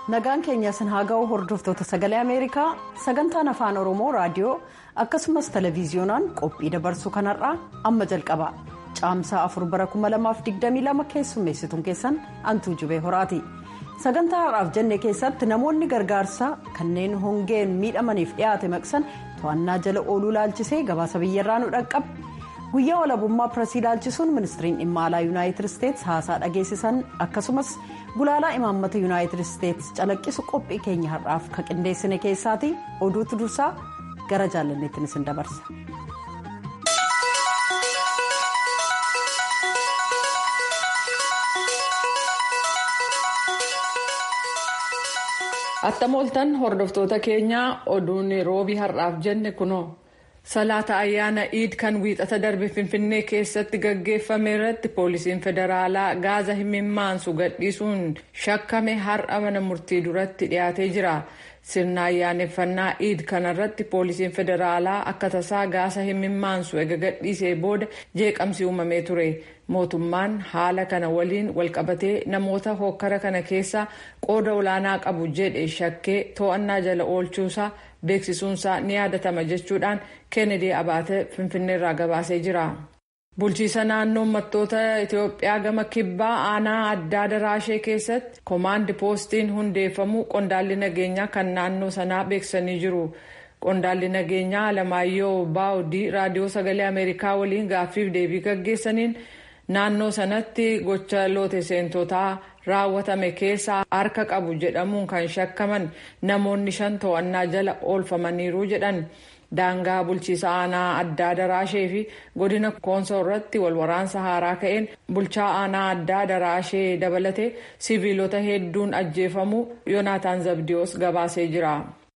nagaan keenya sin haa ga'u hordoftoota sagalee ameerikaa sagantaan afaan oromoo raadiyoo akkasumas televiziyoonaan qophii dabarsuu kanarraa amma jalqaba caamsaa 4 bara 2022 keessummeessituun keessan antuu jubee horaati sagantaa har'aaf jenne keessatti namoonni gargaarsaa kanneen hongeen miidhamaniif dhiyaate maqsan to'annaa jala ooluu laalchisee gabaasa biyyarraa nu dhaqqabe guyyaa walabummaa pireesii laalchisuun ministiriin dhimma alaa yuunaayitid isteetsi haasaa dhageessisan akkasumas gulaalaa imaammata yuunaayitid isteetsi calaqqisu qophii keenya har'aaf ka qindeessine keessaati oduutu dursaa gara jaalanneettiin isin dabarsa. attam ooltan hordoftoota keenyaa oduun roobii har'aaf jenne kunoo. salaata ayyaana iid kan wiixata darbe finfinnee keessatti gaggeeffame irratti poolisiin federaalaa gaaza himimmaansu gadhiisuun shakkame har'a mana murtii duratti dhiyaatee jira sirna ayyaaneffannaa iid kanarratti poolisiin federaalaa akka tasaa gaasa himimmaansu ega gadhiisee booda jeeqamsi uumamee ture mootummaan haala kana waliin walqabatee namoota hokkara kana keessa qooda olaanaa qabu jedhe shakkee to'annaa jala oolchuusaa beeksisuunsaa ni yaadatama jechuudhaan keenedii abaatee finfinneerraa gabaasee jira. bulchiisa naannoo uummattoota itiyoophiyaa gama kibbaa aanaa addaa daraashee keessatti koomaandi poostiin hundeeffamuu qondaalli nageenyaa kan naannoo sanaa beeksisanii jiru. qondaalli nageenyaa alamaayyoo baawudii raadiyoo sagalee ameerikaa waliin gaaffiif deebii gaggeessaniin naannoo sanatti gocha loote seentotaa raawwatame keessaa harka qabu jedhamuun kan shakkaman namoonni shan to'annaa jala oolfamaniiru jedhan daangaa bulchiisa aanaa addaa daraashee fi godina koonsoo irratti walwaraansa haaraa ka'een bulchaa aanaa addaa daraashee dabalatee siviilota hedduun ajjeefamuu yoonaataan zabdiyoos gabaasee jira.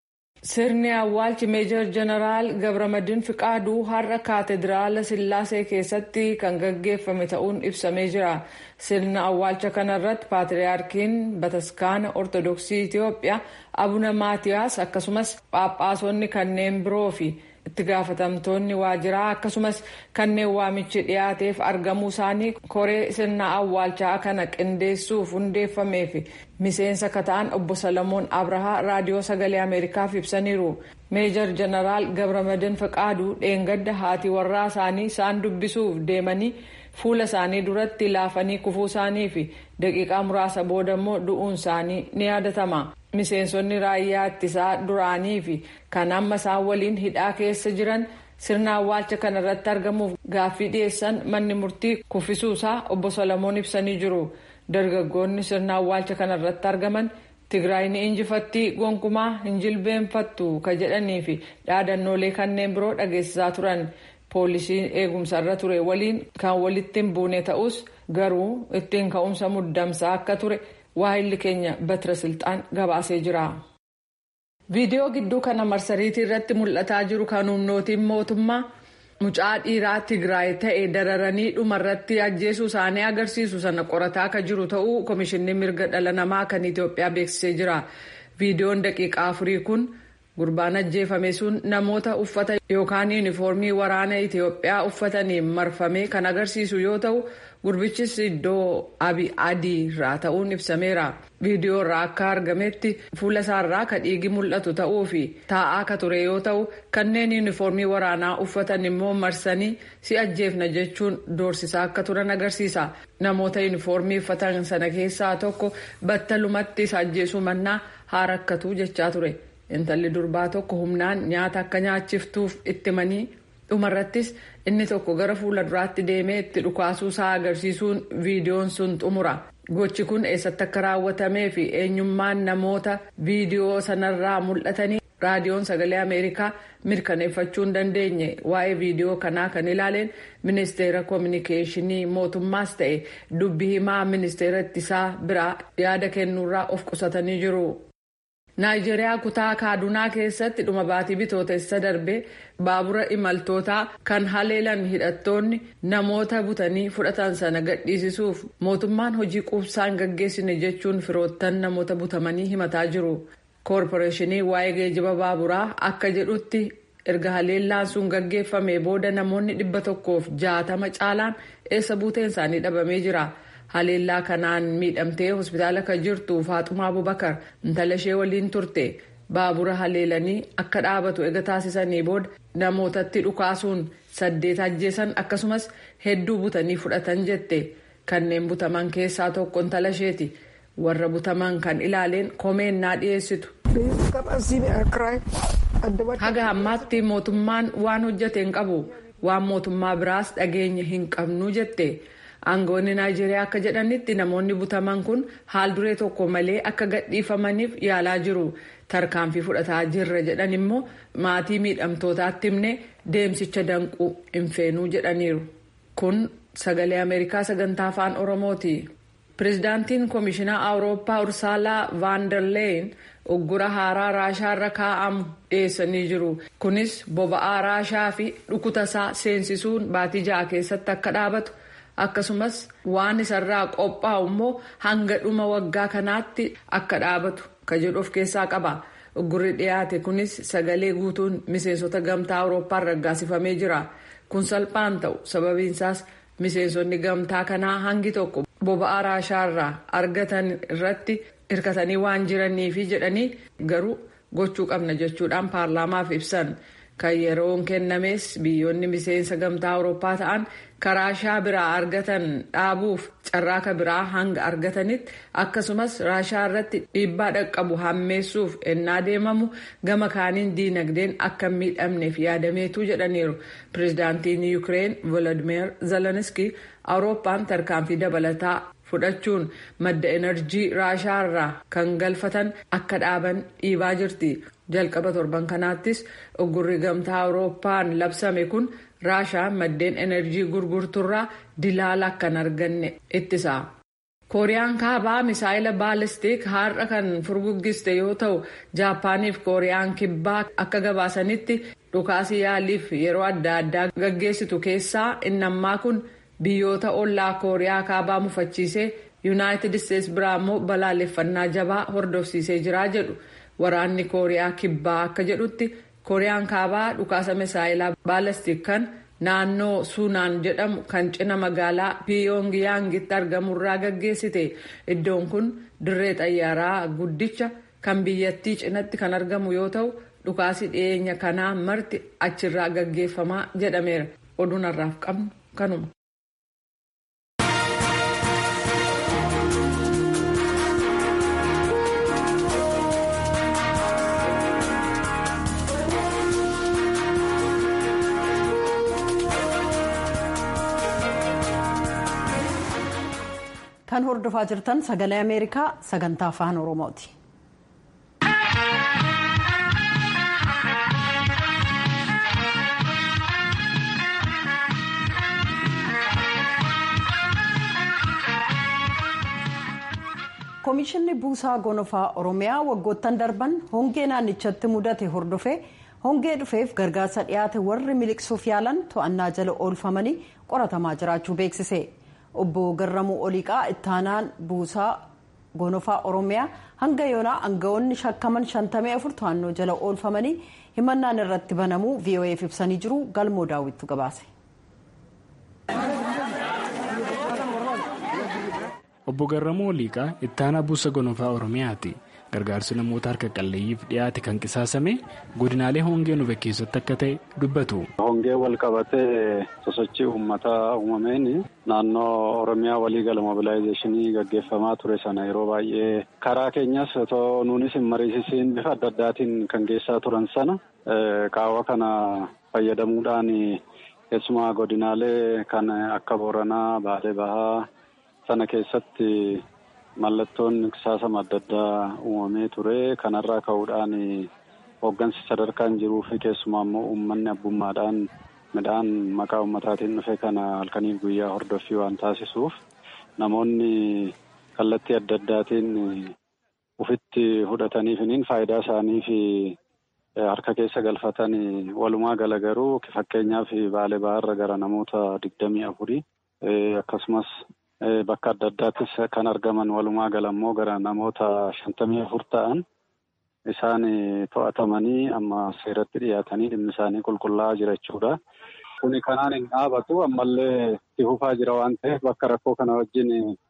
sirni awwaalchi meejor jeneraal gabramadin fiqaaduu har'a kaatediraala sillaasee keessatti kan gaggeeffame ta'uun ibsamee jira sirna awwaalcha kanarratti paatriyaarkiin bataskaana ortodoksii itiyoophiyaa abuna maatiyaas akkasumas phaaphaasonni kanneen biroo fi itti gaafatamtoonni waajiraa akkasumas kanneen waamichi dhiyaateef argamuu isaanii koree sirna awwaalchaa kana qindeessuuf hundeeffamee fi miseensa kata'an obbo salamoon abrahaa raadiyoo sagalee ameerikaaf ibsaniiru meejor jeneraal gabramadin fiqaaduu dheengadda haati warraa isaanii isaan dubbisuuf deemanii fuula isaanii duratti laafanii kufuu isaanii fi daqiiqaa muraasa booda immoo du'uun isaanii ni yaadatama. miseensonni raayyaa ittisaa duraanii fi kan amma isaan waliin hidhaa keessa jiran sirna awwaalcha kana irratti argamuuf gaaffii dhiyeessan manni murtii kuffisuusaa obbo Solomoon ibsanii jiru. Dargaggoonni sirna awwaalcha kana irratti argaman Tigraay ni injifattii gonkumaa hin jilbeenfattu ka jedhanii fi dhaadannoolee kanneen biroo dhageessisaa turan. Poolisiin eegumsa irra ture waliin kan walitti hin buune ta'us garuu ittiin ka'umsa muddamsaa akka ture. waa'illi keenya batira silxaan gabaasee jira. viidiyoo gidduu kana marsariitii irratti mul'ataa jiru kan humnootiin mootummaa mucaa dhiiraa tigraay ta'e dararanii dhumarratti ajjeesuu isaanii agarsiisu sana qorataa akka jiru ta'uu komishinni mirga dhala namaa kan itiyoophiyaa beeksisee jira. viidiyoon daqiiqaa afurii kun gurbaan ajjeefame sun namoota uffata yookaan yuunifoormii waraana itiyoophiyaa uffataniin marfamee kan agarsiisu yoo ta'u. gurbichis iddoo abi adii irraa ta'uun ibsameera viidiyoo irraa akka argametti fuula isaarraa ka dhiigi mul'atu ta'uu fi taa'aa ka ture yoo ta'u kanneen yuunifoormii waraanaa uffatan immoo marsanii si ajjeefna jechuun doorsisaa akka turan agarsiisa namoota yuunifoormii uffatan sana keessaa tokko battalumatti isa ajjeesuu mannaa haa rakkatu jechaa ture intalli durbaa tokko humnaan nyaata akka nyaachiftuuf itti manii dhumarrattis inni tokko gara fuula duraatti deemee itti dhukaasuu isaa agarsiisuun viidiyoon sun xumura gochi kun eessatti akka raawwatamee fi eenyummaan namoota viidiyoo sanarraa mul'atanii raadiyoon sagalee ameerikaa mirkaneeffachuu hin dandeenye waa'ee viidiyoo kanaa kan ilaaleen ministeera koominikeeshinii mootummaas ta'e dubbi himaa ministeera ittisaa biraa yaada kennuurraa of qusatanii jiru. naayijeriyaa kutaa kaadunaa keessatti dhuma baatii bitootessa darbee baabura imaltootaa kan haleelan hidhattoonni namoota butanii fudhatan sana gadhiisisuuf mootummaan hojii quubsaan gaggeessine jechuun firoottan namoota butamanii himataa jiru koorporeeshinii waa'ee geejiba baaburaa akka jedhutti erga haleellaan sun gaggeeffame booda namoonni dhibba tokkoof jaatama caalaan eessa buuteen isaanii dhabamee jira. haleellaa kanaan miidhamtee hospitaala kan jirtu faaxumaa abubakar intala ishee waliin turte baabura haleelanii akka dhaabatu ega taasisanii booda namootatti dhukaasuun saddeet ajjeesan akkasumas hedduu butanii fudhatan jette kanneen butaman keessaa tokko intala isheeti warra butaman kan ilaaleen komeennaa dhiyeessitu. haga ammaatti mootummaan waan hojjate hin qabu waan mootummaa biraas dhageenya hin qabnu jette aangoonni naayijeeriyaa akka jedhanitti namoonni butaman kun haal duree tokko malee akka gadhiifamaniif yaalaa jiru tarkaanfii fudhataa jirra jedhan immoo maatii miidhamtootaatti himne deemsicha danquu hin feenuu jedhaniiru kun sagalee ameerikaa sagantaa afaan oromooti. pirezidaantiin koomishinaa awurooppaa ursaalaa vaandarleeyin uggura haaraa raashaa irra kaa'amu dhiyeessanii jiru kunis boba'aa raashaa fi dhukutasaa seensisuun baatii ja'a keessatti akka dhaabatu akkasumas waan isarraa qophaa'u immoo hanga dhuma waggaa kanaatti akka dhaabatu ka jedhu of keessaa qaba uggurri dhiyaate kunis sagalee guutuun miseensota gamtaa awurooppaan raggaasifamee jira kun salphaan ta'u sababiinsaas miseensonni gamtaa kanaa hangi tokko. boba'aa raashaarraa argatan irratti hirkatanii waan jiraniifi jedhanii garuu gochuu qabna jechuudhaan paarlaamaaf ibsan kan yeroon kennames biyyoonni miseensa gamtaa awurooppaa ta'an raashaa biraa argatan dhaabuuf carraaka biraa hanga argatanitti akkasumas raashaa irratti dhiibbaa dhaqqabu hammeessuuf ennaa deemamu gama kaaniin diinagdeen akka miidhamneef yaadameetu jedhaniiru pirezidaantiin yuukireen volodimir zelenski awurooppaan tarkaanfii dabalataa fudhachuun madda enerjii raashaa irraa kan galfatan akka dhaaban dhiibaa jirti jalqaba torban kanaattis uggurri gamtaa awurooppaan labsame kun raashaan maddeen enerjii gurgurturraa dilaala akka hin arganne ittisa. kooriyaan kaabaa misaayila baalistiik har'a kan furguggiste yoo ta'u jaapaaniif kooriyaan kibbaa akka gabaasanitti dhukaasii yaaliif yeroo adda addaa gaggeessitu keessaa innammaa kun biyyoota ollaa kooriyaa kaabaa mufachiisee yuunaayitid isteetsi biraa immoo balaaleffannaa jabaa hordofsiisee jira jedhu waraanni kooriyaa kibbaa akka jedhutti kooriyaan kaabaa dhukaasa misaayilaa baalistiik kan. naannoo suunaan jedhamu kan cina magaalaa piyoongiyaangitti argamurraa gaggeessite iddoon kun dirree xayyaaraa guddicha kan biyyattii cinatti kan argamu yoo ta'u dhukaasi dhiyeenya kanaa marti achirraa gaggeeffamaa jedhameera oduun har'aaf qabnu kanuma. kan hordofaa jirtan sagalee ameerikaa sagantaa afaan oromooti. koomishinni buusaa gonofaa oromiyaa waggoottan darban hongee naannichatti mudate hordofee hongee dhufeef gargaarsa dhiyaate warri miliqsuuf yaalan to'annaa jala oolfamanii qoratamaa jiraachuu beeksise. obbo garramuu oliiqaa ittaanaan buusaa gonofaa oromiyaa hanga yoonaa aangawoonni shakkaman 54 to'annoo jala oolfamanii himannaan irratti banamuu vo'eef ibsanii jiru galmoo daawwittu gabaase. obbo garramuu oliiqaa ittaanaa buusa gonofaa oromiyaati. gargaarsi namoota harka qalleeyyiif dhiyaate kan qisaasame godinaalee hongee nufe keessatti akka ta'e dubbatu. hongee wal qabatee sosochii uummataa uumameen naannoo oromiyaa waliigala mobilaayizeeshinii gaggeeffamaa ture sana yeroo baay'ee karaa keenyas otoo nuunis hin mariisisiin bifa adda addaatiin kan geessaa turan sana qaawwa kana fayyadamuudhaan keessumaa godinaalee kan akka booranaa baalee bahaa sana keessatti. Mallattoon qisaasama adda addaa uumamee ture kanarraa ka'uudhaan hooggansi sadarkaan jiruu fi keessumaa immoo uummanni abbummaadhaan midhaan maqaa uummataatiin dhufe kana halkaniif guyyaa hordoffii waan taasisuuf namoonni kallattii adda addaatiin ufitti fudhataniifiniin faayidaa isaanii fi harka keessa galfatan walumaa gala garuu fakkeenyaaf baalee baharra gara namoota digdamii afurii akkasumas. Bakka adda addaattis kan argaman walumaa gala immoo gara namoota shantamii afur ta'an isaan to'atamanii amma seeratti dhiyaatanii dhimmi isaanii qulqullaa'aa jira jechuudha. Kuni kanaan hin dhaabatu ammallee itti fufaa jira waan ta'eef bakka rakkoo kana wajjin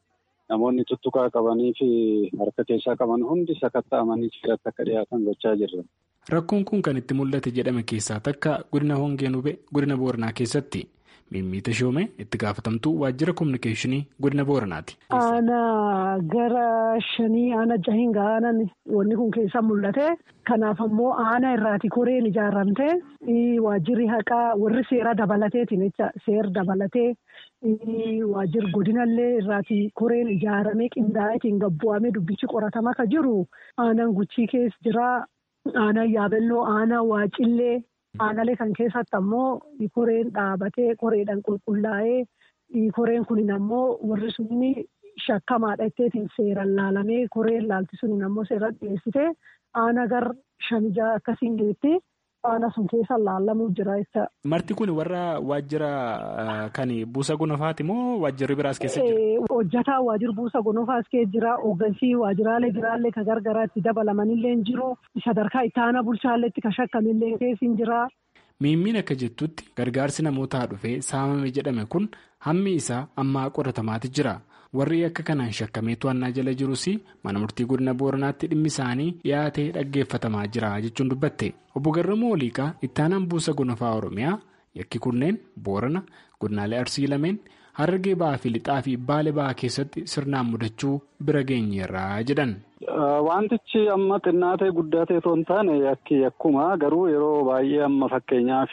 namoonni tuttuqaa qabanii fi harka keessaa qaban hundi sakatta'amanii seeratti akka dhiyaatan gochaa jirra. Rakkoon kun kan itti mul'ate jedhame keessaa takka godina hongeen hubee godina booranaa keessatti mimmiita shoome itti gaafatamtuu waajjira kominikeeshinii godina booranaati. Aanaa gara shanii aana jahiin aanaan wanni kun keessa mul'ate kanaaf ammoo aana irraati koreen ijaaramte waajjirri haqaa warri seera dabalateetiin jecha seera dabalatee waajjirri godinallee irraati koreen ijaaramee qindaa'eetiin gabbu'amee dubbichi qoratamaa ka jiru aanaan guchii keessa jira. Aanaan yaabelloo aanaa waacillee aanalee kan keessatti ammoo koreen dhaabatee koreedhaan qulqullaa'ee koreen kunin ammoo warri sunni shakkamaadha jetteetiin seeraan laalamee koreen laalti sunin ammoo seeraan dhiyeessitee aanaa gar shanijaa akkasiin geetti aanaa sun keessa laalamuu jira jecha. Marti kun warra waajjira kan buusa gonofaati moo waajjirri biraas keessa jira? Hojjataa waajjira buusa gonofaas keessa jira. Hoggansii waajjiraalee biraallee kan gargaraatti dabalamanillee hin jiru. Sadarkaa itti aanaa bulchaalleetti kan shakkamillee keessa hin jira. Miimmiin akka jettutti gargaarsi namootaa dhufee saamame jedhame kun hammi isaa ammaa qoratamaati jira. Warri akka kanaan shakkamee to'annaa jala jirus mana murtii godina booranaatti dhimmi isaanii dhiyaatee dhaggeeffatamaa jira jechuun dubbatte. Obbo Garramuu Oliiqaa itti aanaan buusa gonofaa Oromiyaa yakki kunneen boorana godinaalee arsii lameen harargee ba'aa fi lixaa fi baalee ba'aa keessatti sirnaan mudachuu bira geenyeerra jedhan. Wantichi amma xinnaa ta'e guddaa ta'e osoo hin taane yakki yakkuma garuu yeroo baay'ee amma fakkeenyaaf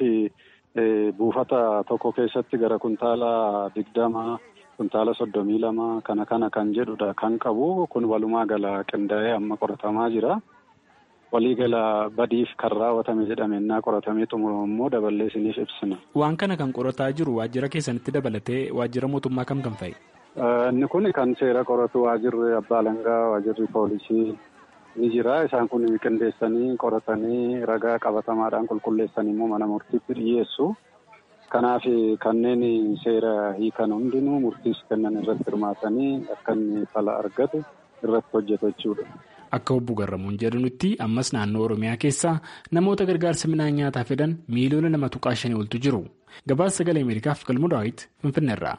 buufata tokko keessatti gara kuntaala digdama kuntaala soddomii lama kana kana kan jedhudha kan qabu kun walumaa gala qindaa'ee amma qoratamaa jira. Walii gala badiif kan raawwatame jedhame innaa qoratamee xumuramu immoo daballee isiniif ibsina. Waan kana kan qorataa jiru waajjira keessanitti dabalatee waajjira mootummaa kam kan fa'i? Inni kun kan seera qoratu waajjirri abbaa alangaa waajjirri poolisii ni jira. Isaan kun qindeessanii qoratanii ragaa qabatamaadhaan qulqulleessanii immoo mana murtiitti dhiyeessu. Kanaaf kanneen seera hiikan hundinuu murtiis kennan irratti hirmaatanii akka inni fala argatu irratti hojjetu jechuudha. Akka obbo Garramuun jedhanutti ammas naannoo Oromiyaa keessaa namoota gargaarsa midhaan nyaataa fedhan miiliyoona lama tuqaa shanii oltu jiru. Gabaasa sagalee Ameerikaaf galmuu daawwiti Finfinneerraa.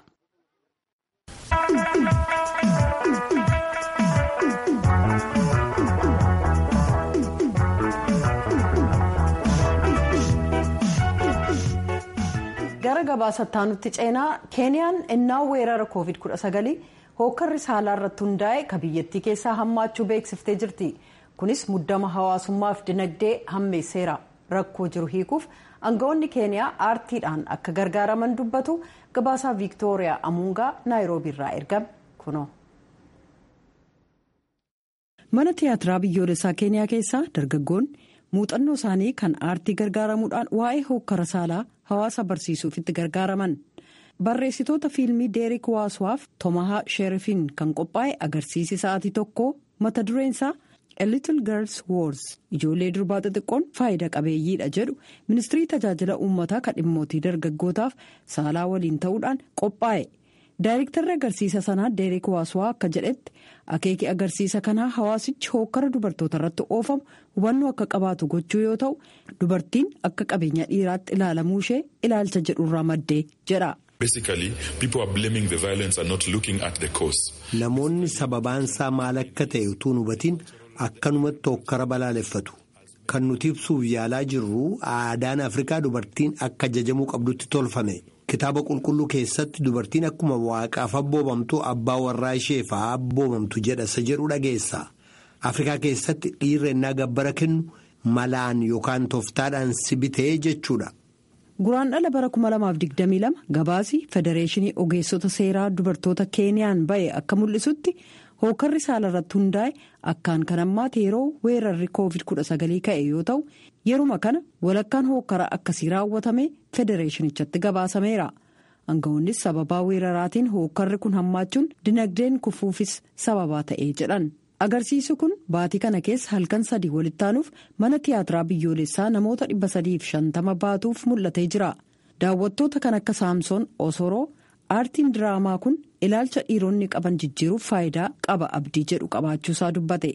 gara gabaasattaa nutti ceenaa keeniyaan innaa weerara covid 19 hookkarri saalaa irratti hundaa'e ka biyyattii keessaa hammaachuu beeksiftee jirti kunis muddama hawaasummaaf dinagdee hammeesseera rakkoo jiru hiikuuf aangawoonni keeniyaa aartiidhaan akka gargaaraman dubbatu gabaasaa viiktooriyaa amuungaa naayiroobiirraa ergame kuno. mana tiyaatiraa biyyoolessaa keeniyaa keessaa dargaggoonni muuxannoo isaanii kan aartii gargaaramuudhaan waa'ee hookkara saalaa hawaasa barsiisuuf itti gargaaraman barreessitoota fiilmii deerik waaswaaf tomahaa sheerifiin kan qophaa'e agarsiisi sa'aatii tokko mata dureensaa a little girls wars ijoollee durbaa xixiqqoon faayida qabeeyyiidha jedhu ministirii tajaajila uummataa kan dhimmootii dargaggootaaf saalaa waliin ta'uudhaan qophaa'e. daayirektarri agarsiisa sanaa deerik waaswaa akka jedhetti akeeki agarsiisa kanaa hawaasichi hookkara dubartoota irratti oofamu hubannoo akka qabaatu gochuu yoo ta'u dubartiin akka qabeenya dhiiraatti ilaalamuu ishee ilaalcha jedhurraa maddee jedha. namoonni sababaansaa maal akka ta'e utuu hubatiin akkanumatti hookkara balaaleffatu kan nuti ibsuuf yaalaa jirru aadaan afrikaa dubartiin akka ajajamuu qabdutti tolfame. kitaaba qulqulluu keessatti dubartiin akkuma waaqaaf abboomamtu abbaa warraa isheef abboomamtu jedha isa jedhu dhageessa afrikaa keessatti dhiirri ennaa gabbara kennu malaan yookaan tooftaadhaan si bitee jechuudha. guraandhala bara 2022 gabaasi federeeshinii ogeessota seeraa dubartoota keeniyaan ba'e akka mul'isutti hookarri saala irratti hundaa'e akkaan kan ammaate yeroo weerarri covid 19 ka'e yoo ta'u yeruma kana walakkaan hookara akkasii raawwatame federeeshinichatti gabaasameera aangawoonnis sababaa weeraraatiin hookarri kun hammaachuun dinagdeen kufuufis sababaa ta'ee jedhan agarsiisi kun baatii kana keessa halkan sadii walittaanuuf mana tiyaatiraa biyyoolessaa namoota 350 baatuuf mul'atee jira daawwattoota kan akka saamsoon osoroo aartiin diraamaa kun ilaalcha dhiironni qaban jijjiiruuf faayidaa qaba abdii jedhu qabaachuusaa dubbate.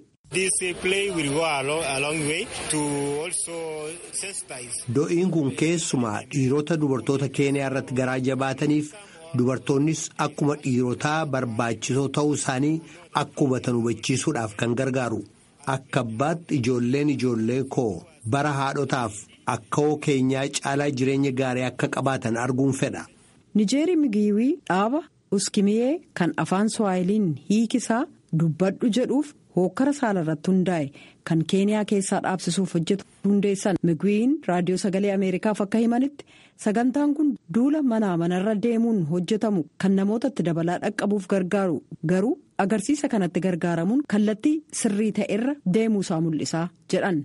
do'iin kun keessumaa dhiirota dubartoota keeniyaa irratti garaa jabaataniif dubartoonnis akkuma dhiirotaa barbaachisoo ta'uu isaanii akka hubatan hubachiisuudhaaf kan gargaaru akka abbaatti ijoolleen ijoollee koo bara haadhotaaf akka hoo keenyaa caalaa jireenya gaarii akka qabaatan arguun fedha. nijeeri migiiwii dhaaba uskimiyee kan afaan suwaayiliin hiikisaa dubbadhu jedhuuf hookkara saala irratti hundaa'e kan keeniyaa keessaa dhaabsisuuf hojjetu hundeessan migwiin raadiyoo sagalee ameerikaaf akka himanitti sagantaan kun duula manaa manarra deemuun hojjetamu kan namootatti dabalaa dhaqqabuuf gargaaru garuu agarsiisa kanatti gargaaramuun kallattii sirrii ta'erra deemuusaa mul'isaa jedhan.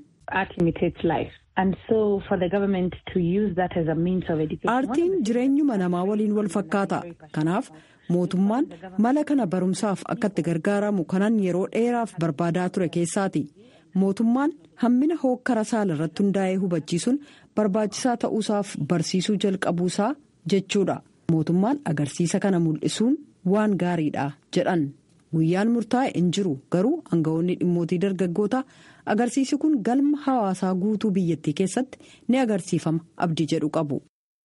aartiin jireenyuma namaa waliin wal fakkaata kanaaf mootummaan mala kana barumsaaf akka itti gargaaramu kanan yeroo dheeraaf barbaadaa ture keessaati mootummaan hammina hookkara saala irratti hundaa'ee hubachiisuun barbaachisaa ta'uusaaf barsiisuu jalqabuusaa jechuudha mootummaan agarsiisa kana mul'isuun waan gaariidha jedhan guyyaan murtaa'e hin jiru garuu aangawoonni dhimmootii dargaggootaa agarsiisi kun galma hawaasaa guutuu biyyattii keessatti ni agarsiifama abdii jedhu qabu.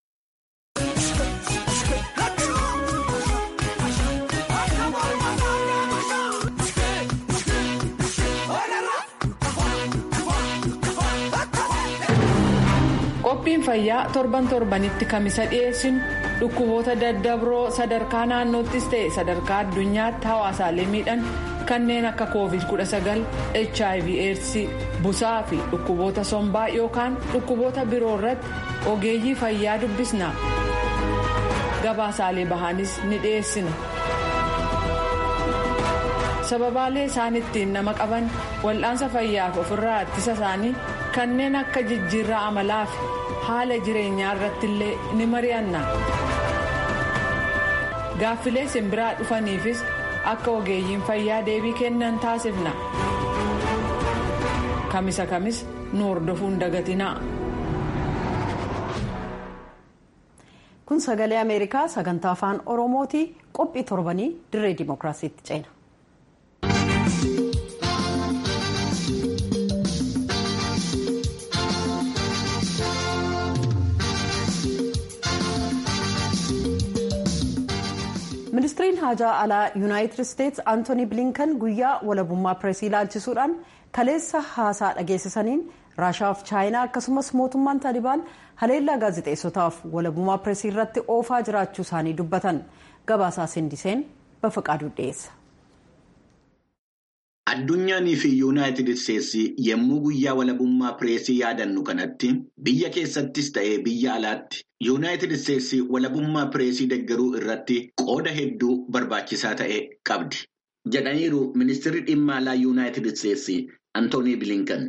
qophiin fayyaa torban torbanitti kamisa dhiyeessinu dhukkuboota daddabroo sadarkaa naannoottis ta'e sadarkaa addunyaatti hawaasaalee miidhan kanneen akka covid 19 hiv aids busaa fi dhukkuboota sombaa yookaan dhukkuboota biroo irratti ogeeyyii fayyaa dubbisna gabaasaalee bahaanis ni dhiyeessina. sababaalee isaan ittiin nama qaban wal'aansa fayyaaf ofirraa ittisa isaanii kanneen akka jijjiirraa amalaa fi haala jireenyaa irratti illee ni mari'anna gaaffilee simbiraa dhufaniifis akka ogeeyyiin fayyaa deebii kennan taasifna kamisa kamis nu hordofuun dagatinaa. kun sagalee ameerikaa sagantaa afaan oromooti qophii torbanii dirree dimookiraasiitti ceena. ministiriin haajaa alaa yuunaayitid isteetsi antooni bilinkan guyyaa walabummaa pireesii ilaalchisuudhaan kaleessa haasaa dhageessisaniin raashaa fi chaayinaa akkasumas mootummaan taalibaan haleellaa gaazexeessotaaf walabummaa pireesii irratti oofaa jiraachuu isaanii dubbatan gabaasaa sindiseen bafaqaaduu dhiyeessa. Addunyaanii fi yuunaayitid isteetsi yommuu guyyaa walabummaa pireesii yaadannu kanatti biyya keessattis ta'ee biyya alaatti yuunaayitid isteetsi walabummaa pireesii deeggaruu irratti qooda hedduu barbaachisaa ta'e qabdi. Jedhaniiru ministeerri dhimma alaa yuunaayitid isteetsi Antoonii Bilinkan.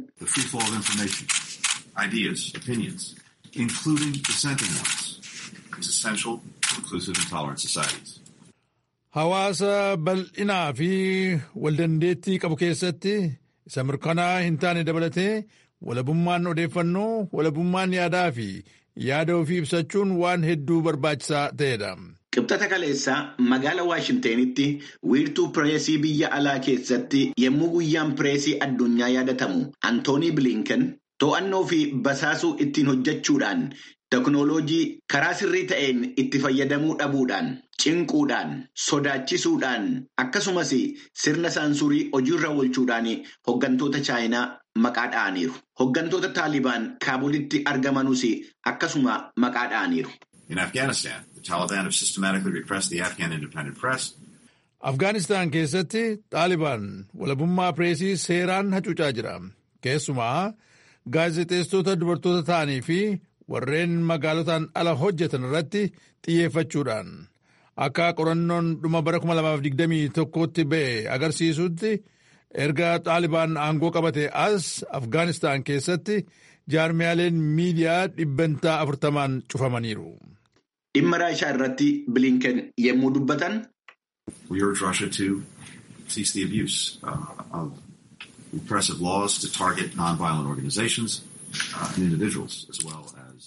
Hawaasa bal'inaa fi waldandeettii qabu keessatti isa mirkanaa hin taane dabalatee walabummaan odeeffannoo walabummaan yaadaa fi yaada ofii ibsachuun waan hedduu barbaachisaa ta'edha. Qibxata kaleessaa magaala Waashintenitti wiirtuu pireesii biyya alaa keessatti yommuu guyyaan pireesii addunyaa yaadatamu Antoonii Bilinken to'annoo fi basaasuu ittiin hojjechuudhaan teknooloojii karaa sirrii ta'een itti fayyadamuu dhabuudhaan cinquudhaan sodaachisuudhaan akkasumas sirna saansurii hojiirra oolchuudhaan hoggantoota chaayinaa maqaa dha'aniiru. Hoggantoota taalibaan kaabulitti argamanus akkasuma maqaa dha'aniiru. In Afghanistan, the Taliban have systematically repressed the Afghan independent press. Afgaanistaan keessatti Taalibaan walabummaa pireesii seeraan hacuucaa jira. Keessumaa gaazexeessitoota dubartoota ta'anii fi warreen magaalotaan ala hojjetan irratti xiyyeeffachuudhaan akka qorannoon dhuma bara 2021tti ba'e agarsiisutti erga Taalibaan aangoo qabate as Afgaanistaan keessatti jaarmiyaaleen miidiyaa dhibbantaa afurtamaan cufamaniiru. Dhimma Raashaa irratti Bilinken yommuu dubbatan. We urge Russia to cease the abuse uh, of repressive laws to target nonviolent organizations uh, and individuals as well as.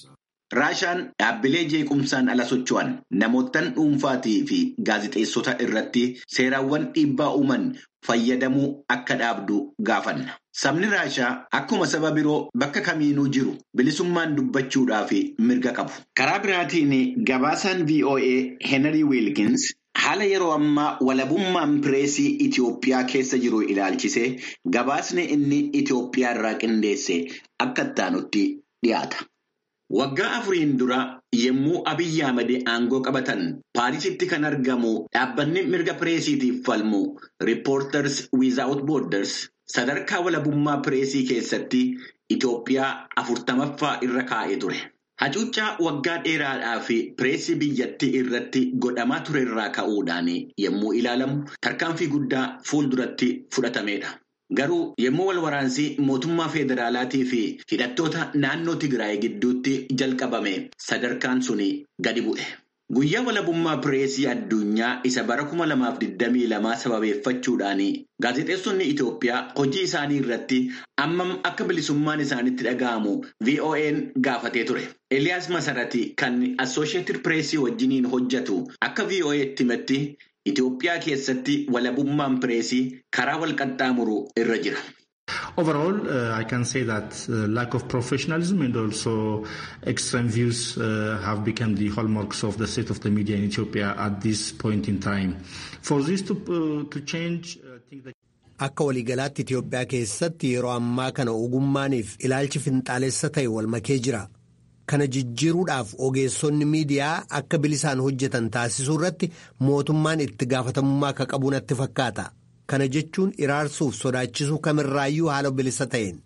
Raashaan dhaabbilee jeequmsaan ala socho'an namootaan dhuunfaatii fi gaazexeessota irratti seeraawwan dhiibbaa uuman fayyadamuu akka dhaabdu gaafanna. Sabni Raashaa akkuma saba biroo bakka kamiinuu jiru bilisummaan dubbachuudhaaf mirga qabu. Karaa biraatiin gabaasaan VOA Henry Wilkins haala yeroo ammaa walabummaan pireesii Itoophiyaa keessa jiru ilaalchisee gabaasni inni Itoophiyaa irraa qindeesse akka ittaanutti dhiyaata. Waggaa afuriin dura yommuu Abiyyi Ahmed aangoo qabatan Paarisitti kan argamu dhaabbanni mirga pireesiitiif falmu Reporters Without Borders sadarkaa walabummaa pireesii keessatti Itoophiyaa afurtamaffaa irra kaa'ee ture. Hacuuccaa waggaa dheeraadhaa fi pireesii biyyattii irratti godhamaa turerraa ka'uudhaan yommuu ilaalamu tarkaanfii guddaa fuulduratti fudhatamedha. Garuu yommuu wal waraansii mootummaa federaalaatii fi hidhattoota naannoo Tigraay gidduutti jalqabame sadarkaan suni gadi bu'e. Guyyaa walabummaa pireesii addunyaa isa bara kuma lamaaf digdamii lamaa sababeeffachuudhaan gaazexeessonni Itoophiyaa hojii isaanii irratti ammam akka bilisummaan isaanitti dhaga'amu VON gaafatee ture. Eliyaas Masarati kan Assooshiyetid Pireesii wajjiniin hojjetu akka VOA'tti himetti Itoophiyaa keessatti walabummaan pireesii karaa wal qaxxaamuru irra jira. Overall, uh, I can say that uh, lack of professionalism and also extreme views uh, have become the hallmarks of the state of the media in Ethiopia at this point in time. For this to, to change, I think that Akka waliigalaatti Itoophiyaa keessatti yeroo ammaa kana ogummaaniif ilaalchi finxaalessa ta'e wal makee jira. Kana jijjiiruudhaaf ogeessonni miidiyaa akka bilisaan hojjetan taasisuu irratti mootummaan itti gaafatamummaa akka qabu natti fakkaata. Kana jechuun iraarsuuf sodaachisuu kamirraayyuu haala bilisa ta'een.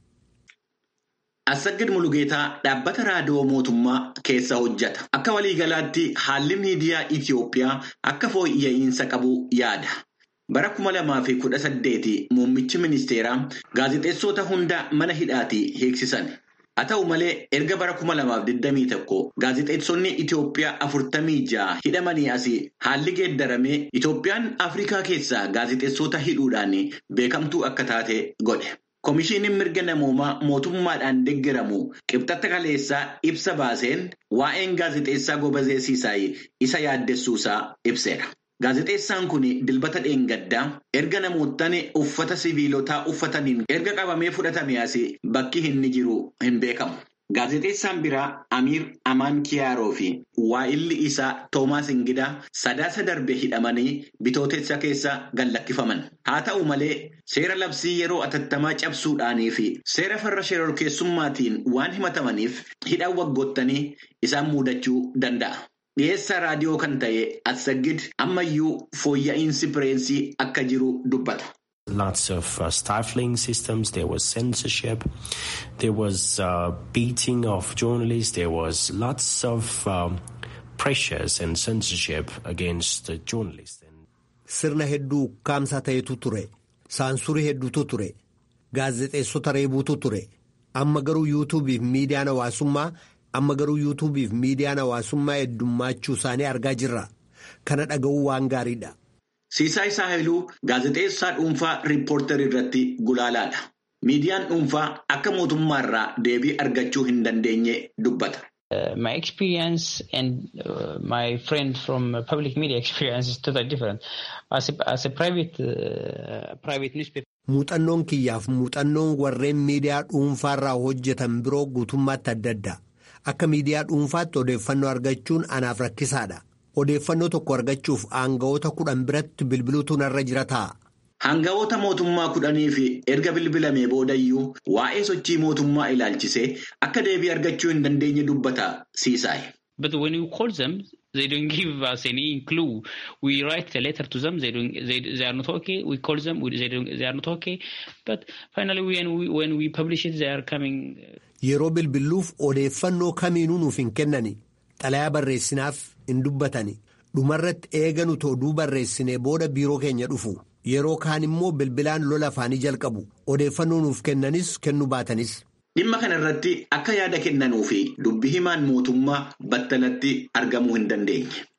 Assagid Mulugeetaa dhaabbata raadiyoo mootummaa keessa hojjeta. Akka waliigalaatti haalli miidiyaa Itoophiyaa akka fooyya'insa qabu yaada. Bara kuma lamaa fi kudha saddeeti muummichi ministeeraa gaazexeessota hunda mana hidhaatii hiiksisan. Haa ta'u malee erga bara kuma lamaaf digdamii tokko gaazexeessonni Itoophiyaa afurtamii ja'a hidhamanii asii haalli geeddaramee Itoophiyaan Afrikaa keessaa gaazexeessota hidhuudhaan beekamtuu akka taate godhe. Komishiiniin mirga namoomaa mootummaadhaan deeggaramu qibxata kaleessaa ibsa baaseen waa'een gaazexeessaa Gobazee Siisaay isa yaaddessuusaa ibseera. Gaazexeessaan kun dilbata dheengaddaa erga namoottan uffata siviilotaa uffataniin erga qabamee fudhatame asii bakki inni jiru hin beekamu. Gaazexeessaan biraa Amiir Amaan Kiyaaroo fi waa'illi isaa Toomaas Ingidaa sadaasa darbe hidhamanii bitootessa keessa gallakkifaman. Haa ta'u malee seera labsii yeroo atattamaa cabsuudhaanii fi seera farra shororkeessummaatiin waan himatamaniif hidhaan waggoottanii isaan muudachuu danda'a. Dhiyeessaa raadiyoo kan ta'e Assagid ammayyuu fooyya'insi pireesii akka jiru dubbata. Lots of uh, stifling systems. There was censorship. There was uh, beating of journalists. There was lots of um, pressures and censorship against uh, journalists. Sirna hedduu ukkaamsaa ta'etu ture. Saansurii hedduutu ture. Gaazexeessota reebuutu ture. Amma garuu yuutuubiif miidiyaan hawaasummaa amma garuu yuutuubiif miidiyaan hawaasummaa heddummaachuu isaanii argaa jirra. Kana dhaga'uu waan gaariidha. Siisaay Saahiluu gaazexeessaa dhuunfaa riippoortarii irratti gulaalaadha. Miidiyaan dhuunfaa akka mootummaarraa deebii argachuu hin dandeenye dubbata. Uh, my experience and uh, my friend from uh, public media experience is totally different. As a, as a private, uh, private newspaper. Muuxannoon kiyyaaf muuxannoon warreen miidiyaa dhuunfaarraa hojjetan biroo guutummaatti adda adda. Akka miidiyaa dhuunfaatti odeeffannoo argachuun anaaf rakkisaadha. Odeeffannoo tokko argachuuf aanga'oota kudhan biratti bilbiluutu narra jira ta'a. Aanga'oota mootummaa kudhanii fi erga bilbilamee boodayyuu waa'ee sochii mootummaa ilaalchisee akka deebii argachuu hin dandeenye dubbata siisaay. But when you call them, they don't give us any clue. We write a letter to them. They don't. They, they are not okay. We call them. We, they don't. They are not okay. But finally, when we when we publish it, they are coming. Yeroo bilbiluuf odeeffannoo kamiinuu nuuf hin kennani. Xalayaa barreessinaaf hin dubbatani. Dhumarratti eega nuti oduu barreessinee booda biiroo keenya dhufu. Yeroo kaan immoo bilbilaan lola afaanii jalqabu. Odeeffannoo nuuf kennanis kennu baatanis. Dhimma kana irratti akka yaada kennanuu fi dubbi himaan mootummaa battalatti argamuu hin dandeenye.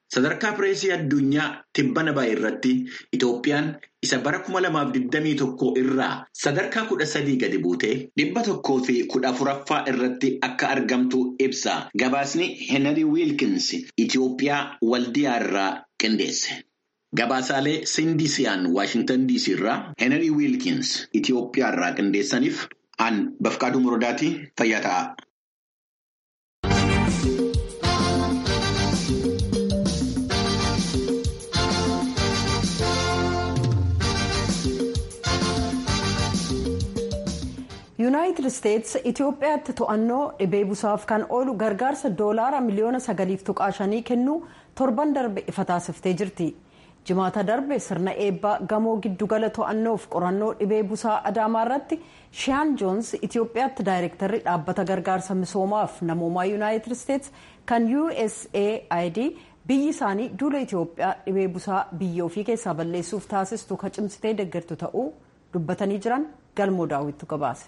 Sadarkaa pireesii addunyaa tibbana baay'ee irratti Itoophiyaan isa bara 2021 irraa sadarkaa kudha sadii gadi buutee dhibba tokkoo fi kudha afuraffaa irratti akka argamtu ibsa. Gabaasni Henry Wilkins Itoophiyaa waldiyaa irraa qindeesse. Gabaasaalee Sindisiyaan Waashintan DC irraa Henry Wilkins Itoophiyaa irraa qindeessaniif an Bafqaaduu Muradaati fayyaa ta'a. yuunaayitid isteetsi itiyoophiyaatti to'annoo dhibee busaaf kan oolu gargaarsa doolaara miliyoona sagaliif tuqaa shanii kennuu torban darbe ifa taasiftee jirti jimaata darbe sirna eebbaa gamoo giddugala to'annoof qorannoo dhibee busaa adaamaa irratti shiyaan joons itiyoophiyaatti daayirektarri dhaabbata gargaarsa misoomaaf namoomaa yuunaayitid isteetsi kan usaid biyyi isaanii duula itiyoophiyaa dhibee busaa biyya ofii keessaa balleessuuf taasistu kacimsitee deeggartu ta'uu dubbatanii jiran galmoo daawwittu gabaase.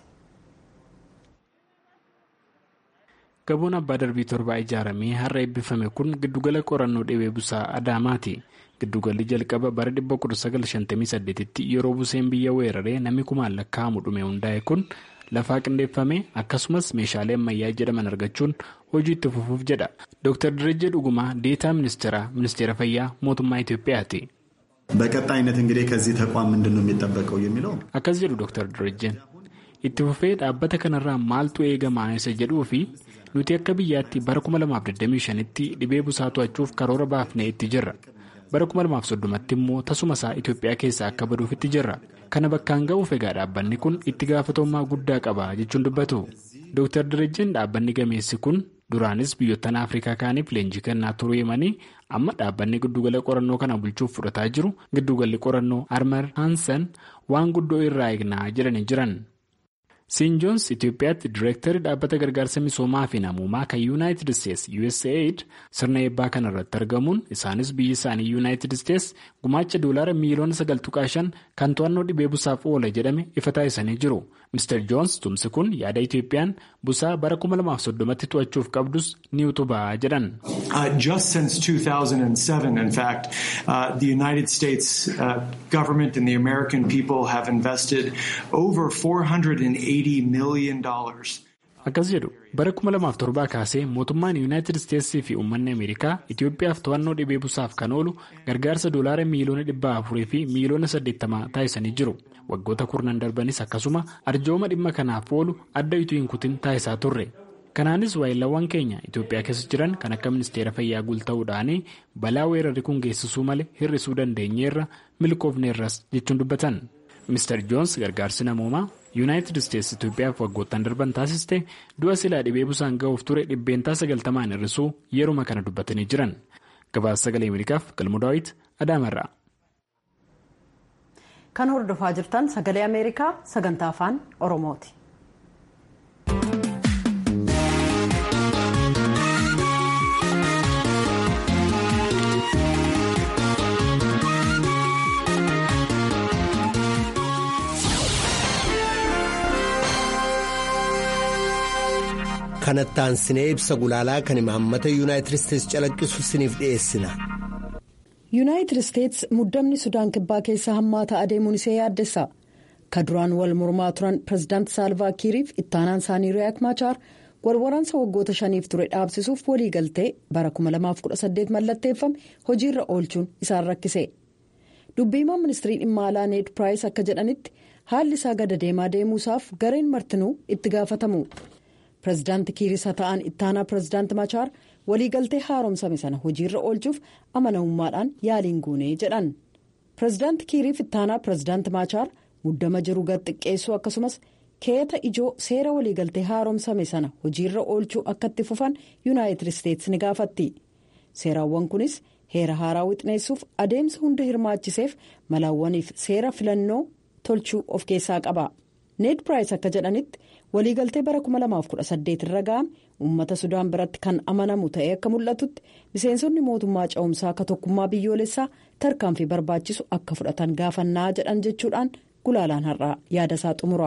gaboon abbaa darbii torbaa ijaaramee har'a eebbifame kun giddugala qorannoo dhibee busaa adaamaati giddugalli jalqaba bara 1958tti yeroo buseen biyya weeraree namni kumaan lakkaa'amu dhume hundaa'e kun lafaa qindeeffame akkasumas meeshaalee ammayyaa jedhaman argachuun hojii itti fufuuf jedha dr direjee dhugumaa deetaa ministeera ministeera fayyaa mootummaa itiyoophiyaati. በቀጣይነት እንግዲህ ከዚህ ተቋም ምንድን ነው የሚጠበቀው የሚለው akkas jedhu dr direjeen itti fufee dhaabbata kanarraa maaltu eegamaa isa jedhuu fi nuti akka biyyaatti bara 2025tti dhibee busaa to'achuuf karoora baafnee itti jirra bara 2030tti immoo tasuma isaa itiyoophiyaa keessaa akka baduuf itti jirra kana bakkaan ga'uuf egaa dhaabbanni kun itti gaafatamummaa guddaa qaba jechuun dubbatu dr direjeen dhaabbanni gameessi kun duraanis biyyoottan afrikaa kaaniif leenjii kennaa turuu himanii amma dhaabbanni giddugala qorannoo kana bulchuuf fudhataa jiru giddugalli qorannoo armar haansan waan guddoo irraa eegnaa jedhanii jiran. siin joons itiyoophiyaatti direektarri dhaabbata gargaarsa misoomaa fi namoomaa kan yuunaayitid isteetsi usaid sirna eebbaa kana irratti argamuun isaanis biyyi isaanii yuunaayitid isteetsi gumaacha doolaara miiliyoona sagal tuqaa shan kan to'annoo dhibee busaaf oola jedhame ifa taasisanii jiru mister joons tumsi kun yaada itiyoophiyaan busaa bara 2030tti to'achuuf qabdus ni utubaa jedhan. just since 2007 in fact uh, the united states uh, government and the american people have invested over 480 akkas jedhu bara 2007 kaasee mootummaan yuunaayitid isteetsii fi uummanni ameerikaa itiyoophiyaaf to'annoo dhibee busaaf kan oolu gargaarsa doolaara miiliyoona 400 fi miiliyoona 80 taasisanii jiru waggoota kurnan darbanis akkasuma arjooma dhimma kanaaf oolu adda utuu hin kutin taasisaa turre kanaanis waayilawwan keenya itiyoophiyaa keessa jiran kan akka ministeera fayyaa guulta'uudhaan balaa weerarri kun geessisuu malee hir'isuu dandeenyeerra milkoofneerras jechuun dubbatan. Mr. Joons gargaarsi namoomaa yuunaayitid isteetsi Itoophiyaaf waggoottan darban taasiste du'a silaa dhibee busaan ga'uuf ture dhibbeentaa sagaltamaan hir'isuu yeruma kana dubbatanii jiran gabaasa sagalee ameerikaaf galmu daawit adaamarraa. kan hordofaa jirtan sagalee ameerikaa sagantaa afaan oromooti. kanatti aansinee ibsa gulaalaa kan imaammata yuunaayitid isteetsi calaqqisu isiniif dhiyeessina. yuunaayitid isteetsi muddamni sudaan kibbaa keessa hammaataa adeemuun isee yaaddessa ka duraan wal mormaa turan pirezidaanti saalvaa kiiriif ittaanaan isaanii riyaak maachaar walwaraansa waggoota shaniif ture dhaabsisuuf waliigaltee bara 2018 mallatteeffame hojiirra oolchuun isaan rakkise dubbiimaan ministirii dhimma alaa need piraayis akka jedhanitti haalli isaa gada deemaa deemuusaaf gareen martinuu itti gaafatamu. pirezidaanti kiiris haa ta'an ittaanaa pirezidaanti machaar waliigaltee haaromsame sana hojiirra oolchuuf amanamummaadhaan yaaliin guunee jedhan pirezidaanti kiiriif ittaanaa pirezidaanti machaar muddama jiru gad xiqqeessuu akkasumas keeta ijoo seera waliigaltee haaromsame sana hojiirra oolchuu akka itti fufan yuunaayitid isteetsi ni gaafatti seeraawwan kunis heera haaraa wixineessuuf adeemsa hunda hirmaachiseef malaawwaniif seera filannoo tolchuu of keessaa qaba need piraayis akka jedhanitti. waliigaltee bara 2018 irra ga'ame uummata sudaan biratti kan amanamu ta'ee akka mul'atutti miseensonni mootummaa cehumsaa akka tokkummaa biyyoolessaa tarkaanfii barbaachisu akka fudhatan gaafannaa jedhan jechuudhaan gulaalaan har'aa yaada isaa xumura.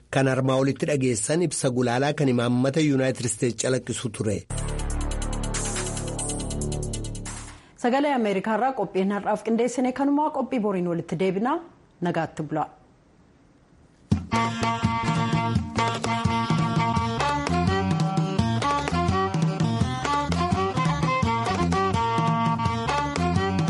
kan armaa olitti dhageessan ibsa gulaalaa kan imaammata yuunaayitid isteetsi calaqqisu ture. sagalee ameerikaarraa qophiin har'aaf qindeessine kanumaa qophii boriin walitti deebinaa nagaatti bula.